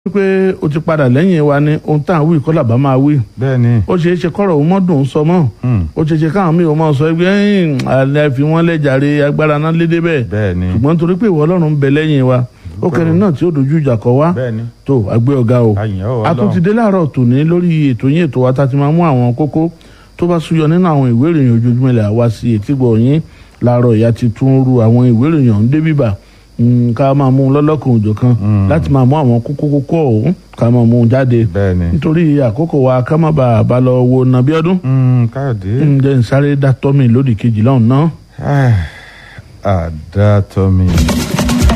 pé o ti padà lẹ́yìn wa ni ohun tá à ń wí kọ́ làbá máa wí bẹ́ẹ̀ ni ó ṣeé ṣe kọ́rọ̀ òun mọ́dún sọ mọ́ Hmm. ó ṣeé ṣe káwọn míì ó máa sọ pé ẹ̀yìn àlẹ́ fi wọ́n lẹ́jàre agbára náà lédè bẹ́ẹ̀ bẹ́ẹ̀ ni ṣùgbọ́n torí pé ìwọ ọlọ́run ń bẹ lẹ́yìn wa ó kẹrin náà tí ó dojú ìjà kọ wá bẹ́ẹ̀ ni tó àgbẹ̀ ọ̀gá o àyìn ọ̀ a tún ti dé láàárọ̀ tòní lórí ètò yín ètò wa tá a ti máa mú àwọn kókó tó bá súyọ nínú àwọn ìwé ìròyìn ojoojúmọ́ ilẹ̀ àwa sí etígbọ̀ yín láàárọ̀ ìyá ti tún ru àwọn ìwé ìròyìn ọ̀hún dé bíbà Mm, ká máa mú un lọ́lọ́kan òjò kan Mm. láti máa mú àwọn kókó kókó ọ̀hún ká máa mú un jáde bẹ́ẹ̀ ni nítorí àkókò wa ká má bàa bá lọ wo nàbíọ́dún Hmm, káyọ̀dé ǹjẹ́ ń sáré dá tọ́mì lódì kejì lọ́hùn náà. àdá tọ́mi.